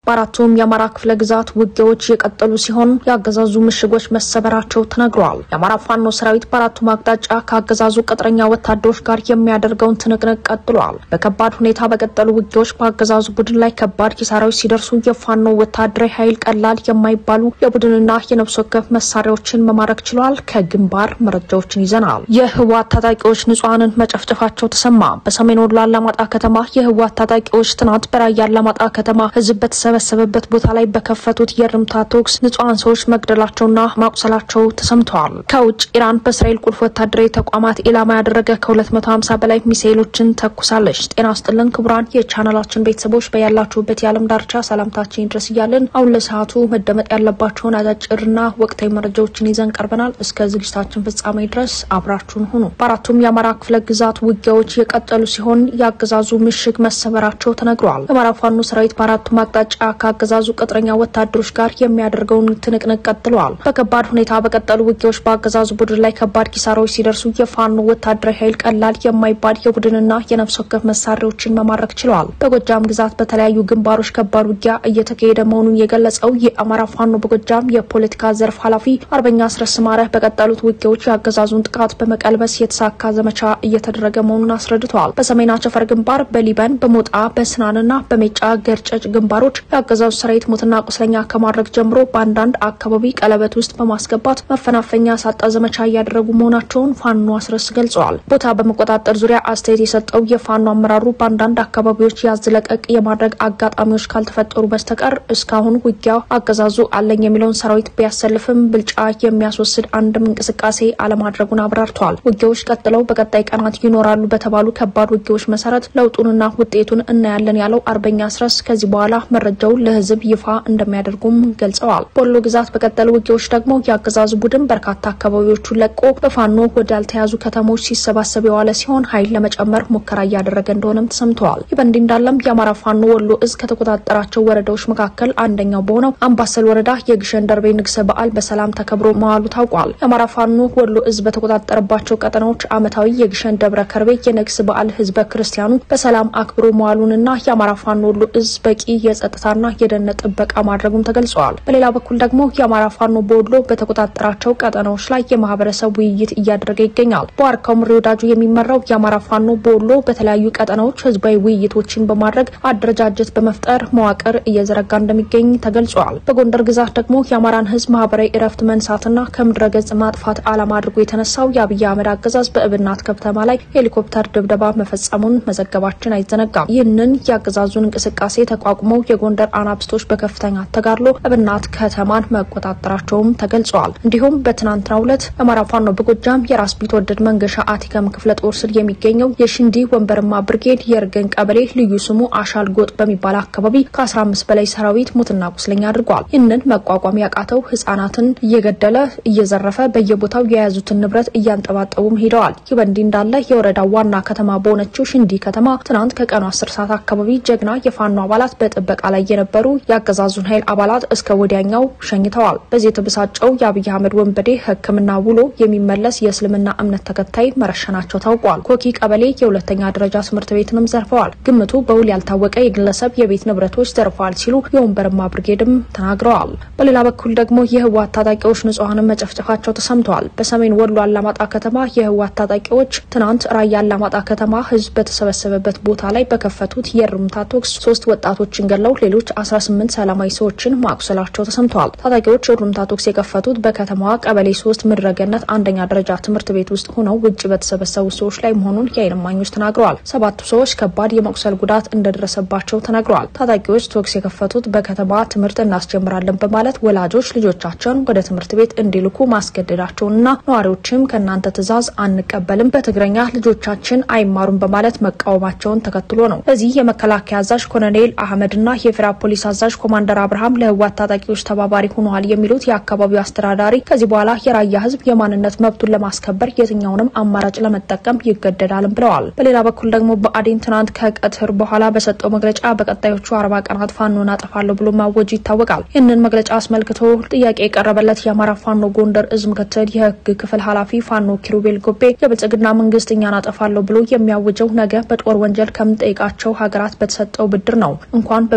በአራቱም የአማራ ክፍለ ግዛት ውጊያዎች የቀጠሉ ሲሆን የአገዛዙ ምሽጎች መሰበራቸው ተነግረዋል። የአማራ ፋኖ ሰራዊት በአራቱም አቅጣጫ ከአገዛዙ ቅጥረኛ ወታደሮች ጋር የሚያደርገውን ትንቅንቅ ቀጥሏል። በከባድ ሁኔታ በቀጠሉ ውጊያዎች በአገዛዙ ቡድን ላይ ከባድ ኪሳራዎች ሲደርሱ የፋኖ ወታደራዊ ኃይል ቀላል የማይባሉ የቡድንና የነፍስ ወከፍ መሳሪያዎችን መማረክ ችሏል። ከግንባር መረጃዎችን ይዘናል። የህወሓት ታጣቂዎች ንጹሐንን መጨፍጨፋቸው ተሰማ። በሰሜን ወሎ አላማጣ ከተማ የህወሓት ታጣቂዎች ትናንት በራያ አላማጣ ከተማ ህዝብ በተሰበሰበበት ቦታ ላይ በከፈቱት የእርምታ ተኩስ ንጹሐን ሰዎች መግደላቸውና ማቁሰላቸው ተሰምተዋል። ከውጭ ኢራን በእስራኤል ቁልፍ ወታደራዊ ተቋማት ኢላማ ያደረገ ከ250 በላይ ሚሳኤሎችን ተኩሳለች። ጤና ስጥልን ክቡራን የቻናላችን ቤተሰቦች በያላችሁበት የዓለም ዳርቻ ሰላምታችን ይድረስ እያልን አሁን ለሰዓቱ መደመጥ ያለባቸውን አጫጭርና ወቅታዊ መረጃዎችን ይዘን ቀርበናል። እስከ ዝግጅታችን ፍጻሜ ድረስ አብራችሁን ሁኑ። በአራቱም የአማራ ክፍለ ግዛት ውጊያዎች የቀጠሉ ሲሆን የአገዛዙ ምሽግ መሰበራቸው ተነግረዋል። የአማራ ፋኖ ሰራዊት በአራቱም አቅጣጫ ከአገዛዙ ቅጥረኛ ወታደሮች ጋር የሚያደርገውን ትንቅንቅ ቀጥለዋል። በከባድ ሁኔታ በቀጠሉ ውጊያዎች በአገዛዙ ቡድን ላይ ከባድ ኪሳራዎች ሲደርሱ የፋኖ ወታደራዊ ኃይል ቀላል የማይባል የቡድንና የነፍስ ወከፍ መሳሪያዎችን መማረክ ችለዋል። በጎጃም ግዛት በተለያዩ ግንባሮች ከባድ ውጊያ እየተካሄደ መሆኑን የገለጸው የአማራ ፋኖ በጎጃም የፖለቲካ ዘርፍ ኃላፊ አርበኛ አስረስ ማረ በቀጠሉት ውጊያዎች የአገዛዙን ጥቃት በመቀልበስ የተሳካ ዘመቻ እየተደረገ መሆኑን አስረድተዋል። በሰሜን አቸፈር ግንባር፣ በሊበን፣ በሞጣ፣ በስናንና በሜጫ ገርጨጭ ግንባሮች የአገዛዙ ሰራዊት ሞትና ቁስለኛ ከማድረግ ጀምሮ በአንዳንድ አካባቢ ቀለበት ውስጥ በማስገባት መፈናፈኛ ሳጣ ዘመቻ እያደረጉ መሆናቸውን ፋኖ አስረስ ገልጸዋል። ቦታ በመቆጣጠር ዙሪያ አስተያየት የሰጠው የፋኖ አመራሩ በአንዳንድ አካባቢዎች ያዝለቀቅ የማድረግ አጋጣሚዎች ካልተፈጠሩ በስተቀር እስካሁን ውጊያ አገዛዙ አለኝ የሚለውን ሰራዊት ቢያሰልፍም ብልጫ የሚያስወስድ አንድም እንቅስቃሴ አለማድረጉን አብራርተዋል። ውጊያዎች ቀጥለው በቀጣይ ቀናት ይኖራሉ በተባሉ ከባድ ውጊያዎች መሰረት ለውጡንና ውጤቱን እናያለን ያለው አርበኛ አስረስ ከዚህ በኋላ መረጃው ለህዝብ ይፋ እንደሚያደርጉም ገልጸዋል። በወሎ ግዛት በቀጠሉ ውጊያዎች ደግሞ የአገዛዙ ቡድን በርካታ አካባቢዎቹን ለቆ በፋኖ ወዳልተያዙ ከተሞች ሲሰባሰብ የዋለ ሲሆን ኃይል ለመጨመር ሙከራ እያደረገ እንደሆነም ተሰምተዋል። ይህ በእንዲህ እንዳለም የአማራ ፋኖ ወሎ እዝ ከተቆጣጠራቸው ወረዳዎች መካከል አንደኛው በሆነው አምባሰል ወረዳ የግሸን ደርቤ ንግሰ በዓል በሰላም ተከብሮ መዋሉ ታውቋል። የአማራ ፋኖ ወሎ እዝ በተቆጣጠረባቸው ቀጠናዎች ዓመታዊ የግሸን ደብረ ከርቤ የንግስ በዓል ህዝበ ክርስቲያኑ በሰላም አክብሮ መዋሉንና የአማራ ፋኖ ወሎ እዝ በቂ የጸጥታና የደህንነት ጥበቃ ማድረጉም ተገልጸዋል። በሌላ በኩል ደግሞ የአማራ ፋኖ በወሎ በተቆጣጠራቸው ቀጠናዎች ላይ የማህበረሰብ ውይይት እያደረገ ይገኛል። በዋርካው ምሬ ወዳጁ የሚመራው የአማራ ፋኖ በወሎ በተለያዩ ቀጠናዎች ህዝባዊ ውይይቶችን በማድረግ አደረጃጀት በመፍጠር መዋቅር እየዘረጋ እንደሚገኝ ተገልጿል። በጎንደር ግዛት ደግሞ የአማራን ህዝብ ማህበራዊ እረፍት መንሳትና ከምድረ ገጽ ማጥፋት ዓላማ አድርጎ የተነሳው የአብይ አህመድ አገዛዝ በእብናት ከተማ ላይ ሄሊኮፕተር ድብደባ መፈጸሙን መዘገባችን አይዘነጋም። ይህንን የአገዛዙን እንቅስቃሴ ተቋቁመው የጎንደር አናብስቶች በከፍተኛ ተጋድሎ እብናት ከተማን መቆጣጠራቸውም ተገልጸዋል። እንዲሁም በትናንትናው ዕለት አማራ ፋኖ በጎጃም የራስ ቢትወደድ መንገሻ አቲከም ክፍለ ጦር ስር የሚገኘው የሽንዲ ወንበርማ ብርጌድ የእርገን ቀበሌ ልዩ ስሙ አሻል ጎጥ በሚባል አካባቢ ከ15 በላይ ሰራዊት ሙትና ቁስለኛ አድርጓል። ይህንን መቋቋም ያቃተው ህጻናትን እየገደለ እየዘረፈ በየቦታው የያዙትን ንብረት እያንጠባጠቡም ሄደዋል። ይህ በእንዲህ እንዳለ የወረዳው ዋና ከተማ በሆነችው ሽንዲ ከተማ ትናንት ከቀኑ 10 ሰዓት አካባቢ ጀግና የፋኖ አባላት በጥበቃ ላይ የነበሩ የአገዛዙን ኃይል አባላት እስከ ወዲያኛው ሸኝተዋል። በዚህ የተበሳጨው የአብይ አህመድ ወንበዴ ሕክምና ውሎ የሚመለስ የእስልምና እምነት ተከታይ መረሸናቸው ታውቋል። ኮኪ ቀበሌ የሁለተኛ ደረጃ ትምህርት ቤትንም ዘርፈዋል። ግምቱ በውል ያልታወቀ የግለሰብ የቤት ንብረቶች ዘርፈዋል ሲሉ የወንበርማ ብርጌድም ተናግረዋል። በሌላ በኩል ደግሞ የህወሓት ታጣቂዎች ንጹሐንን መጨፍጨፋቸው ተሰምተዋል። በሰሜን ወሎ አላማጣ ከተማ የህወሓት ታጣቂዎች ትናንት ራያ አላማጣ ከተማ ህዝብ በተሰበሰበበት ቦታ ላይ በከፈቱት የእርምታ ተኩስ ሶስት ወጣቶችን ገለው ሌሎች 18 ሰላማዊ ሰዎችን ማቁሰላቸው ተሰምተዋል። ታጣቂዎች የእርምታ ተኩስ የከፈቱት በከተማዋ ቀበሌ ሶስት ምድረገነት አንደኛ ደረጃ ትምህርት ቤት ውስጥ ሆነው ውጭ በተሰበሰቡ ሰዎች ላይ መሆኑን የዓይን እማኞች ተናግረዋል። ሰባቱ ሰዎች ከባድ የመቁሰል ጉዳት እንደደረሰባቸው ተናግረዋል። ታጣቂዎች ተኩስ የከፈቱት በከተማ ትምህርት እናስጀምራለን በማለት ወላጆች ልጆቻቸውን ወደ ትምህርት ቤት እንዲልኩ ማስገደዳቸውንና ነዋሪዎችም ከእናንተ ትዕዛዝ አንቀበልም፣ በትግረኛ ልጆቻችን አይማሩም በማለት መቃወማቸውን ተከትሎ ነው። በዚህ የመከላከያ አዛዥ ኮሎኔል አህመድና የፌዴራል ፖሊስ አዛዥ ኮማንደር አብርሃም ለህወሓት ታጣቂዎች ተባባሪ ሆነዋል የሚሉት የአካባቢው አስተዳዳሪ ከዚህ በኋላ የራያ ህዝብ የማንነት መብቱን ለማስከበር የትኛውንም አማራጭ ለመጠቀም ይገደዳልም ብለዋል። በሌላ በኩል ደግሞ ብአዴን ትናንት ከቀትር በኋላ በሰጠው መግለጫ በቀጣዮቹ አርባ ቀናት ፋኖን አጠፋለሁ ብሎ ማወጁ ይታወቃል። ይህንን መግለጫ አስመልክቶ ጥያቄ የቀረበለት የአማራ ፋኖ ጎንደር እዝ ምክትል የህግ ክፍል ኃላፊ ፋኖ ኪሩቤል ጎቤ የብልጽግና መንግስት እኛን አጠፋለሁ ብሎ የሚያውጀው ነገ በጦር ወንጀል ከምንጠይቃቸው ሀገራት በተሰጠው ብድር ነው። እንኳን በብድር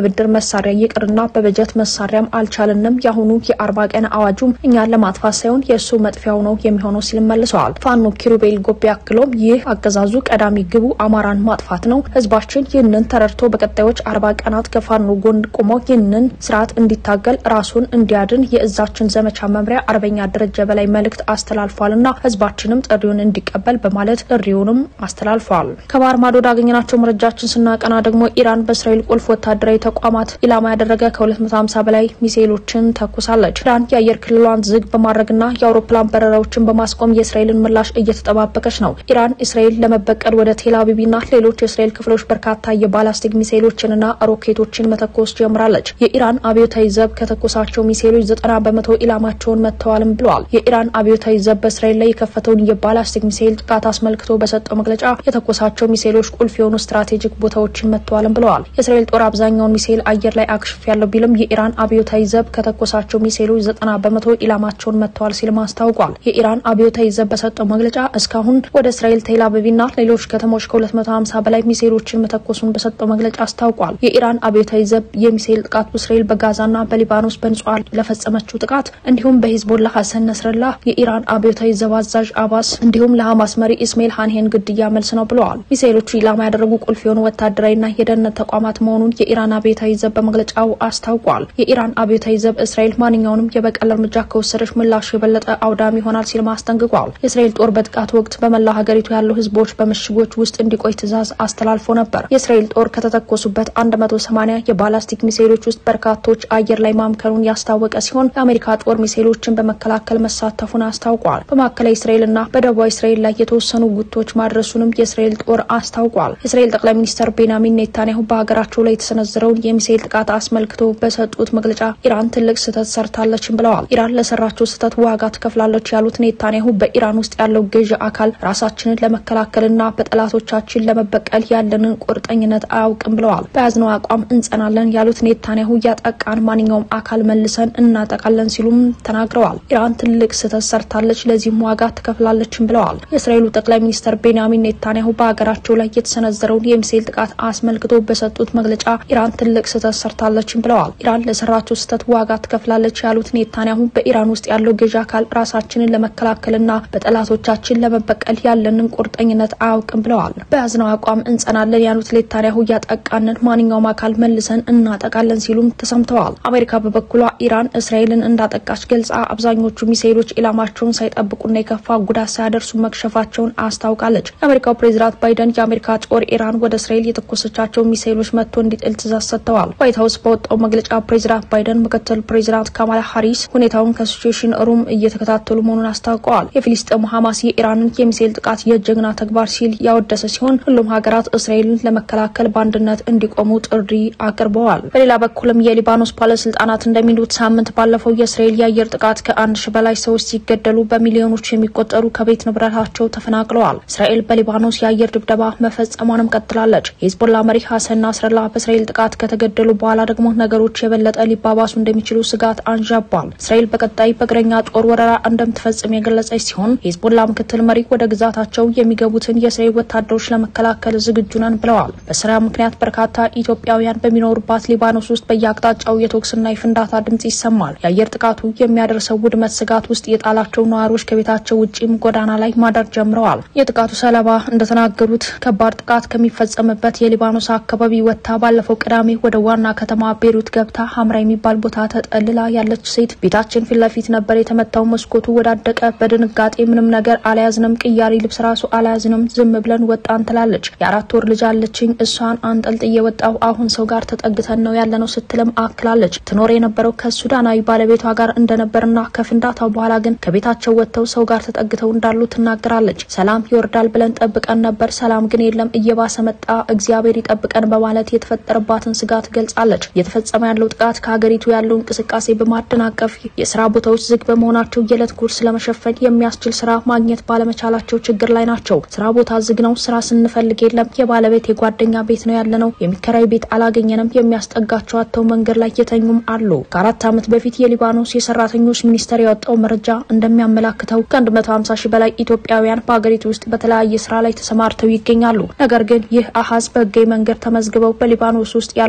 መሳሪያ ይቅርና በበጀት መሳሪያም አልቻልንም። የአሁኑ የአርባ ቀን አዋጁም እኛን ለማጥፋት ሳይሆን የእሱ መጥፊያው ነው የሚሆነው ሲል መልሰዋል። ፋኖ ኪሩቤል ጎቤ አክሎም ይህ አገዛዙ ቀዳሚ ግቡ አማራን ማጥፋት ነው። ህዝባችን ይህንን ተረድቶ በቀጣዮች አርባ ቀናት ከፋኖ ጎን ቆሞ ይህንን ስርዓት እንዲታገል ራሱን እንዲያድን የእዛችን ዘመቻ መምሪያ አርበኛ ደረጀ በላይ መልእክት አስተላልፏልና ህዝባችንም ጥሪውን እንዲቀበል በማለት ጥሪውንም አስተላልፏል። ከባህር ማዶ ወዳገኘናቸው መረጃችን ስናቀና ደግሞ ኢራን በእስራኤል ቁልፍ ወታደራዊ ተቋማት ኢላማ ያደረገ ከ250 በላይ ሚሳኤሎችን ተኩሳለች። ኢራን የአየር ክልሏን ዝግ በማድረግና የአውሮፕላን በረራዎችን በማስቆም የእስራኤልን ምላሽ እየተጠባበቀች ነው። ኢራን እስራኤል ለመበቀል ወደ ቴል አቪቭና ሌሎች የእስራኤል ክፍሎች በርካታ የባላስቲክ ሚሳኤሎችንና ሮኬቶችን መተኮስ ጀምራለች። የኢራን አብዮታዊ ዘብ ከተኮሳቸው ሚሳኤሎች ዘጠና በመቶ ኢላማቸውን መጥተዋልም ብለዋል። የኢራን አብዮታዊ ዘብ በእስራኤል ላይ የከፈተውን የባላስቲክ ሚሳኤል ጥቃት አስመልክቶ በሰጠው መግለጫ የተኮሳቸው ሚሳኤሎች ቁልፍ የሆኑ ስትራቴጂክ ቦታዎችን መጥተዋልም ብለዋል። የእስራኤል ጦር አብዛኛውን ሚሳኤል አየር ላይ አክሽፍ ያለው ቢልም የኢራን አብዮታዊ ዘብ ከተኮሳቸው ሚሳኤሎች ዘጠና በመቶ ኢላማቸውን መጥተዋል ሲልም አስታውቋል። የኢራን አብዮታዊ ዘብ በሰጠው መግለጫ እስካሁን ወደ እስራኤል ቴል አቪቭና ሌሎች ከተሞች ከ250 በላይ ሚሳኤሎችን መተኮሱን በሰጠው መግለጫ አስታውቋል። የኢራን አብዮታዊ ዘብ የሚሳኤል ጥቃት በእስራኤል በጋዛና በሊባኖስ በንጹሃን ለፈጸመችው ጥቃት እንዲሁም በሂዝቦላ ሀሰን ነስረላ የኢራን አብዮታዊ ዘብ አዛዥ አባስ እንዲሁም ለሐማስ መሪ ኢስማኤል ሃንሄን ግድያ መልስ ነው ብለዋል። ሚሳኤሎቹ ኢላማ ያደረጉ ቁልፍ የሆኑ ወታደራዊና የደህንነት ተቋማት መሆኑን የኢራን አብዮታዊ ዘብ በመግለጫው አስታውቋል። የኢራን አብዮታዊ ዘብ እስራኤል ማንኛውንም የበቀል እርምጃ ከወሰደች ምላሹ የበለጠ አውዳሚ ይሆናል ሲልም አስጠንቅቋል። የእስራኤል ጦር በጥቃት ወቅት በመላ ሀገሪቱ ያሉ ህዝቦች በምሽጎች ውስጥ እንዲቆይ ትዕዛዝ አስተላልፎ ነበር። የእስራኤል ጦር ከተተኮሱበት 180 የባላስቲክ ሚሳኤሎች ውስጥ በርካቶች አየር ላይ ማምከኑን ያስታወቀ ሲሆን የአሜሪካ ጦር ሚሳኤሎችን በመከላከል መሳተፉን አስታውቋል። በማዕከላዊ እስራኤልና በደቡባዊ እስራኤል ላይ የተወሰኑ ጉቶች ማድረሱንም የእስራኤል ጦር አስታውቋል። የእስራኤል ጠቅላይ ሚኒስትር ቤንያሚን ኔታንያሁ በሀገራቸው ላይ የተሰነዘረውን የሚሳኤል ጥቃት አስመልክቶ በሰጡት መግለጫ ኢራን ትልቅ ስህተት ሰርታለችም ብለዋል። ኢራን ለሰራችው ስህተት ዋጋ ትከፍላለች ያሉት ኔታንያሁ በኢራን ውስጥ ያለው ገዢ አካል ራሳችንን ለመከላከልና በጠላቶቻችን ለመበቀል ያለንን ቁርጠኝነት አያውቅም ብለዋል። በያዝነው አቋም እንጸናለን ያሉት ኔታንያሁ ያጠቃን ማንኛውም አካል መልሰን እናጠቃለን ሲሉም ተናግረዋል። ኢራን ትልቅ ስህተት ሰርታለች፣ ለዚህም ዋጋ ትከፍላለችም ብለዋል። የእስራኤሉ ጠቅላይ ሚኒስትር ቤንያሚን ኔታንያሁ በሀገራቸው ላይ የተሰነዘረውን የሚሳኤል ጥቃት አስመልክቶ በሰጡት መግለጫ ኢራን ትልቅ ስህተት ሰርታለችም ብለዋል። ኢራን ለሰራችው ስህተት ዋጋ ትከፍላለች ያሉት ኔታንያሁ በኢራን ውስጥ ያለው ገዢ አካል ራሳችንን ለመከላከልና በጠላቶቻችን ለመበቀል ያለንን ቁርጠኝነት አያውቅም ብለዋል። በያዝነው አቋም እንጸናለን ያሉት ኔታንያሁ ያጠቃንን ማንኛውም አካል መልሰን እናጠቃለን ሲሉም ተሰምተዋል። አሜሪካ በበኩሏ ኢራን እስራኤልን እንዳጠቃች ገልጻ አብዛኞቹ ሚሳኤሎች ኢላማቸውን ሳይጠብቁና የከፋ ጉዳት ሳያደርሱ መክሸፋቸውን አስታውቃለች። የአሜሪካው ፕሬዚዳንት ባይደን የአሜሪካ ጦር ኢራን ወደ እስራኤል የተኮሰቻቸው ሚሳኤሎች መጥቶ እንዲጥል ትእዛዝ ሰጥተዋል። ዋይት ሀውስ በወጣው መግለጫ ፕሬዚዳንት ባይደን ምክትል ፕሬዚዳንት ካማላ ሀሪስ ሁኔታውን ከሲቹዌሽን ሩም እየተከታተሉ መሆኑን አስታውቀዋል። የፊሊስጤሙ ሀማስ የኢራንን የሚሳኤል ጥቃት የጀግና ተግባር ሲል ያወደሰ ሲሆን ሁሉም ሀገራት እስራኤልን ለመከላከል በአንድነት እንዲቆሙ ጥሪ አቅርበዋል። በሌላ በኩልም የሊባኖስ ባለስልጣናት እንደሚሉት ሳምንት ባለፈው የእስራኤል የአየር ጥቃት ከአንድ ሺ በላይ ሰዎች ሲገደሉ በሚሊዮኖች የሚቆጠሩ ከቤት ንብረታቸው ተፈናቅለዋል። እስራኤል በሊባኖስ የአየር ድብደባ መፈጸሟንም ቀጥላለች። የሂዝቦላ መሪ ሀሰን ናስረላ በእስራኤል ጥቃት ከተገደሉ በኋላ ደግሞ ነገሮች የበለጠ ሊባባሱ እንደሚችሉ ስጋት አንዣቧል። እስራኤል በቀጣይ በእግረኛ ጦር ወረራ እንደምትፈጽም የገለጸች ሲሆን የሂዝቦላ ምክትል መሪ ወደ ግዛታቸው የሚገቡትን የእስራኤል ወታደሮች ለመከላከል ዝግጁ ነን ብለዋል። በስራ ምክንያት በርካታ ኢትዮጵያውያን በሚኖሩባት ሊባኖስ ውስጥ በየአቅጣጫው የተኩስና የፍንዳታ ድምጽ ይሰማል። የአየር ጥቃቱ የሚያደርሰው ውድመት ስጋት ውስጥ የጣላቸው ነዋሪዎች ከቤታቸው ውጭም ጎዳና ላይ ማደር ጀምረዋል። የጥቃቱ ሰለባ እንደተናገሩት ከባድ ጥቃት ከሚፈጸምበት የሊባኖስ አካባቢ ወጥታ ባለፈው ቅዳሜ ወደ ዋና ከተማ ቤሩት ገብታ ሀምራ የሚባል ቦታ ተጠልላ ያለች ሴት ቤታችን ፊት ለፊት ነበር የተመታው፣ መስኮቱ ወዳደቀ። በድንጋጤ ምንም ነገር አልያዝንም፣ ቅያሪ ልብስ ራሱ አልያዝንም፣ ዝም ብለን ወጣን ትላለች። የአራት ወር ልጅ አለችኝ፣ እሷን አንጠልጥዬ ወጣው። አሁን ሰው ጋር ተጠግተን ነው ያለነው ስትልም አክላለች። ትኖር የነበረው ከሱዳናዊ ባለቤቷ ጋር እንደነበርና ከፍንዳታው በኋላ ግን ከቤታቸው ወጥተው ሰው ጋር ተጠግተው እንዳሉ ትናገራለች። ሰላም ይወርዳል ብለን ጠብቀን ነበር፣ ሰላም ግን የለም፣ እየባሰ መጣ፣ እግዚአብሔር ይጠብቀን በማለት የተፈጠረባትን ስጋት ገልጻለች። እየተፈጸመ ያለው ጥቃት ከሀገሪቱ ያለው እንቅስቃሴ በማደናቀፍ የስራ ቦታዎች ዝግ በመሆናቸው የዕለት ጉርስ ለመሸፈን የሚያስችል ስራ ማግኘት ባለመቻላቸው ችግር ላይ ናቸው። ስራ ቦታ ዝግ ነው፣ ስራ ስንፈልግ የለም፣ የባለቤት የጓደኛ ቤት ነው ያለነው፣ የሚከራይ ቤት አላገኘንም፣ የሚያስጠጋቸው አጥተው መንገድ ላይ የተኙም አሉ። ከአራት ዓመት በፊት የሊባኖስ የሰራተኞች ሚኒስቴር ያወጣው መረጃ እንደሚያመላክተው ከ150 ሺህ በላይ ኢትዮጵያውያን በሀገሪቱ ውስጥ በተለያየ ስራ ላይ ተሰማርተው ይገኛሉ። ነገር ግን ይህ አሀዝ በህጋዊ መንገድ ተመዝግበው በሊባኖስ ውስጥ ያሉት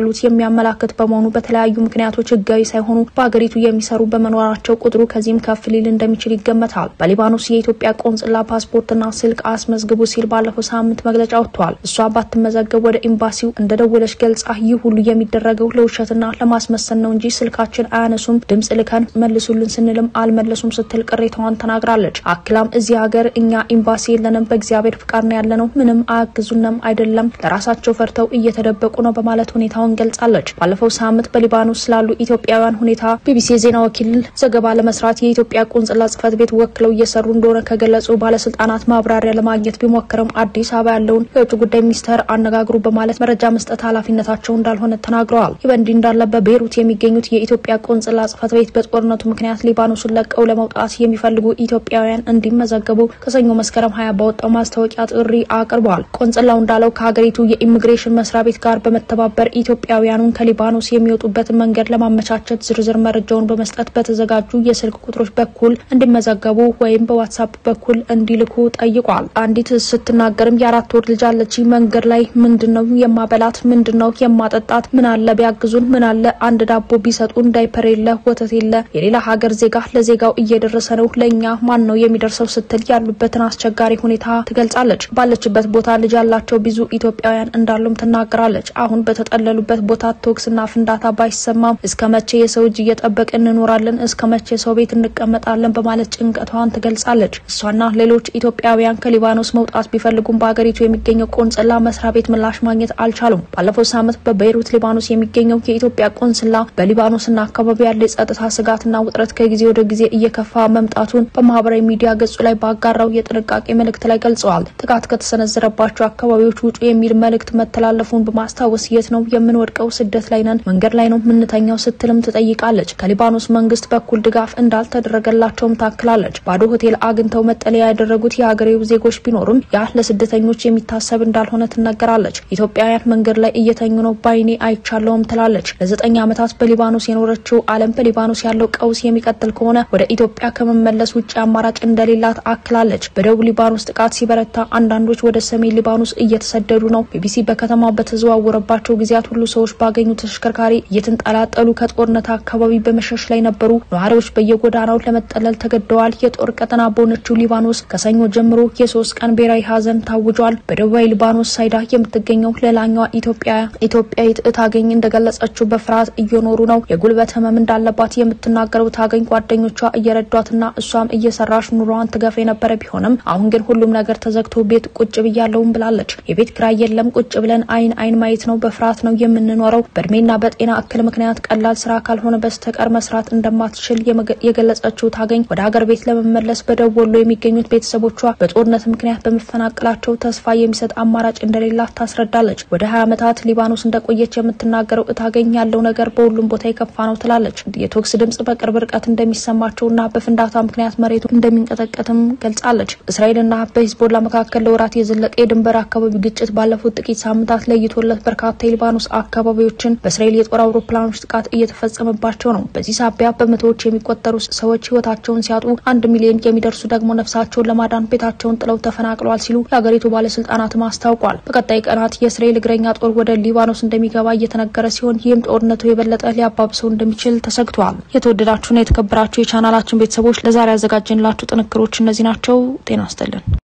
የሚያመላክት በመሆኑ በተለያዩ ምክንያቶች ህጋዊ ሳይሆኑ በሀገሪቱ የሚሰሩ በመኖራቸው ቁጥሩ ከዚህም ከፍ ሊል እንደሚችል ይገመታል። በሊባኖስ የኢትዮጵያ ቆንጽላ ፓስፖርትና ስልክ አስመዝግቡ ሲል ባለፈው ሳምንት መግለጫ ወጥቷል። እሷ ባትመዘገብ ወደ ኤምባሲው እንደደወለች ገልጻ ይህ ሁሉ የሚደረገው ለውሸትና ለማስመሰል ነው እንጂ ስልካችን አያነሱም፣ ድምጽ ልከን መልሱልን ስንልም አልመለሱም ስትል ቅሬታዋን ተናግራለች። አክላም እዚህ ሀገር እኛ ኤምባሲ የለንም፣ በእግዚአብሔር ፍቃድ ነው ያለነው፣ ምንም አያግዙንም አይደለም፣ ለራሳቸው ፈርተው እየተደበቁ ነው በማለት ሁኔታውን ገልጻለች። ባለፈው ሳምንት በሊባኖስ ስላሉ ኢትዮጵያውያን ሁኔታ ቢቢሲ የዜና ወኪል ዘገባ ለመስራት የኢትዮጵያ ቆንጽላ ጽህፈት ቤት ወክለው እየሰሩ እንደሆነ ከገለጹ ባለስልጣናት ማብራሪያ ለማግኘት ቢሞክርም አዲስ አበባ ያለውን የውጭ ጉዳይ ሚኒስቴር አነጋግሩ በማለት መረጃ መስጠት ኃላፊነታቸው እንዳልሆነ ተናግረዋል። ይህ በእንዲህ እንዳለ በቤይሩት የሚገኙት የኢትዮጵያ ቆንጽላ ጽህፈት ቤት በጦርነቱ ምክንያት ሊባኖስን ለቀው ለመውጣት የሚፈልጉ ኢትዮጵያውያን እንዲመዘገቡ ከሰኞ መስከረም ሀያ ባወጣው ማስታወቂያ ጥሪ አቅርበዋል። ቆንጽላው እንዳለው ከሀገሪቱ የኢሚግሬሽን መስሪያ ቤት ጋር በመተባበር ኢትዮጵያውያኑን ከሊባኖስ የሚወጡበትን መንገድ ለማመቻቸት ዝርዝር መረጃውን በመስጠት በተዘጋጁ የስልክ ቁጥሮች በኩል እንዲመዘገቡ ወይም በዋትሳፕ በኩል እንዲልኩ ጠይቋል። አንዲት ስትናገርም የአራት ወር ልጅ አለች። መንገድ ላይ ምንድን ነው የማበላት? ምንድን ነው የማጠጣት? ምን አለ ቢያግዙን? ምን አለ አንድ ዳቦ ቢሰጡን? ዳይፐር የለ፣ ወተት የለ። የሌላ ሀገር ዜጋ ለዜጋው እየደረሰ ነው፣ ለእኛ ማን ነው የሚደርሰው? ስትል ያሉበትን አስቸጋሪ ሁኔታ ትገልጻለች። ባለችበት ቦታ ልጅ ያላቸው ብዙ ኢትዮጵያውያን እንዳሉም ትናገራለች። አሁን በተጠለሉበት ቦታ ቶክስና ፍንዳታ ባይሰማም እስከ መቼ የሰው እጅ እየጠበቅን እንኖራለን? እስከ መቼ ሰው ቤት እንቀመጣለን? በማለት ጭንቀቷን ትገልጻለች። እሷና ሌሎች ኢትዮጵያውያን ከሊባኖስ መውጣት ቢፈልጉም በሀገሪቱ የሚገኘው ቆንጽላ መስሪያ ቤት ምላሽ ማግኘት አልቻሉም። ባለፈው ሳምንት በቤይሩት ሊባኖስ የሚገኘው የኢትዮጵያ ቆንስላ በሊባኖስና አካባቢ ያለ የጸጥታ ስጋትና ውጥረት ከጊዜ ወደ ጊዜ እየከፋ መምጣቱን በማህበራዊ ሚዲያ ገጹ ላይ ባጋራው የጥንቃቄ መልእክት ላይ ገልጸዋል። ጥቃት ከተሰነዘረባቸው አካባቢዎች ውጡ የሚል መልእክት መተላለፉን በማስታወስ የት ነው የምንወድቀው? ስደት ላይ ነን፣ መንገድ ላይ ነው የምንተኛው ስትልም ትጠይቃለች። ከሊባኖስ መንግስት በኩል ድጋፍ እንዳልተደረገላቸውም ታክላለች። ባዶ ሆቴል አግኝተው መጠለያ ያደረጉት የሀገሬው ዜጎች ቢኖሩም ያ ለስደተኞች የሚታሰብ እንዳልሆነ ትነገራለች። ኢትዮጵያውያን መንገድ ላይ እየተኙ ነው ባይኔ አይቻለውም ትላለች። ለዘጠኝ ዓመታት በሊባኖስ የኖረችው ዓለም በሊባኖስ ያለው ቀውስ የሚቀጥል ከሆነ ወደ ኢትዮጵያ ከመመለስ ውጭ አማራጭ እንደሌላት አክላለች። በደቡብ ሊባኖስ ጥቃት ሲበረታ አንዳንዶች ወደ ሰሜን ሊባኖስ እየተሰደዱ ነው። ቢቢሲ በከተማው በተዘዋወረባቸው ጊዜያት ሁሉ ሰዎች ባገኙ ተሽከርካሪ እየተንጠላጠሉ ከጦርነት አካባቢ በመሸሽ ላይ ነበሩ። ነዋሪዎች በየጎዳናው ለመጠለል ተገደዋል። የጦር ቀጠና በሆነችው ሊባኖስ ከሰኞ ጀምሮ የሶስት ቀን ብሔራዊ ሀዘን ታውጇል። በደቡባዊ ሊባኖስ ሳይዳ የምትገኘው ሌላኛዋ ኢትዮጵያ ኢትዮጵያዊት እታገኝ እንደገለጸችው በፍርሃት እየኖሩ ነው። የጉልበት ህመም እንዳለባት የምትናገረው ታገኝ ጓደኞቿ እየረዷትና እሷም እየሰራሽ ኑሯን ትገፍ የነበረ ቢሆንም አሁን ግን ሁሉም ነገር ተዘግቶ ቤት ቁጭ ብያለውም ብላለች። የቤት ኪራይ የለም፣ ቁጭ ብለን አይን አይን ማየት ነው። በፍርሃት ነው የምንኖረው። በእድሜና በጤና እክል ምክንያት ቀላል ስራ ካልሆነ በስተቀር መስራት እንደማትችል የገለጸችው ታገኝ ወደ ሀገር ቤት ለመመለስ በደቡብ ወሎ የሚገኙት ቤተሰቦቿ በጦርነት ምክንያት በመፈናቀላቸው ተስፋ የሚሰጥ አማራጭ እንደሌላት ታስረዳለች። ወደ ሀያ ዓመታት ሊባኖስ እንደቆየች የምትናገረው እታገኝ ያለው ነገር በሁሉም ቦታ የከፋ ነው ትላለች። የቶክስ ድምጽ በቅርብ ርቀት እንደሚሰማቸውና በፍንዳታ ምክንያት መሬቱ እንደሚንቀጠቀጥም ገልጻለች። እስራኤልና በሂዝቦላ መካከል ለወራት የዘለቀ የድንበር አካባቢ ግጭት ባለፉት ጥቂት ሳምንታት ለይቶለት በርካታ የሊባኖስ አካባቢዎችን በእስራኤል የጦር አውሮፕላኖች ጥቃት እየተፈጸመባቸው ነው። በዚህ ሳቢያ በመቶዎች የሚቆጠሩ ሰዎች ህይወታቸውን ሲያጡ አንድ ሚሊዮን የሚደርሱ ደግሞ ነፍሳቸውን ለማዳን ቤታቸውን ጥለው ተፈናቅለዋል ሲሉ የሀገሪቱ ባለስልጣናትም አስታውቋል። በቀጣይ ቀናት የእስራኤል እግረኛ ጦር ወደ ሊባኖስ እንደሚገባ እየተነገረ ሲሆን ይህም ጦርነቱ የበለጠ ሊያባብሰው እንደሚችል ተሰግቷል። የተወደዳችሁና የተከበራችሁ የቻናላችን ቤተሰቦች ለዛሬ ያዘጋጀንላችሁ ጥንክሮች እነዚህ ናቸው። ጤና ይስጥልን።